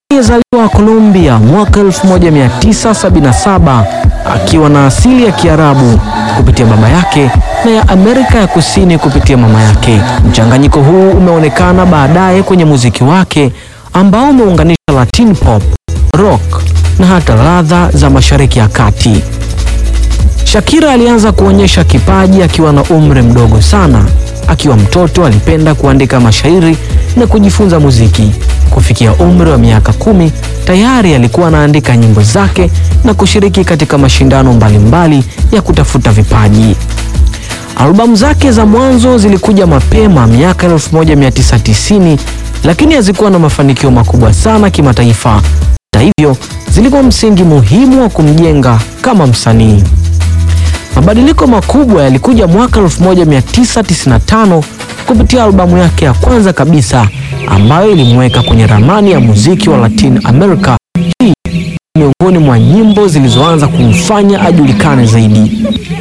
aliyezaliwa Colombia mwaka 1977 akiwa na asili ya Kiarabu kupitia baba yake na ya Amerika ya Kusini kupitia mama yake. Mchanganyiko huu umeonekana baadaye kwenye muziki wake ambao umeunganisha Latin pop, rock na hata ladha za Mashariki ya Kati. Shakira alianza kuonyesha kipaji akiwa na umri mdogo sana. Akiwa mtoto alipenda kuandika mashairi na kujifunza muziki. Kufikia umri wa miaka kumi tayari alikuwa anaandika nyimbo zake na kushiriki katika mashindano mbalimbali ya kutafuta vipaji. Albamu zake za mwanzo zilikuja mapema miaka 1990 lakini hazikuwa na mafanikio makubwa sana kimataifa. Hata hivyo, zilikuwa msingi muhimu wa kumjenga kama msanii. Mabadiliko makubwa yalikuja mwaka 1995 kupitia albamu yake ya kwanza kabisa ambayo ilimweka kwenye ramani ya muziki wa Latin America. Hii miongoni mwa nyimbo zilizoanza kumfanya ajulikane zaidi.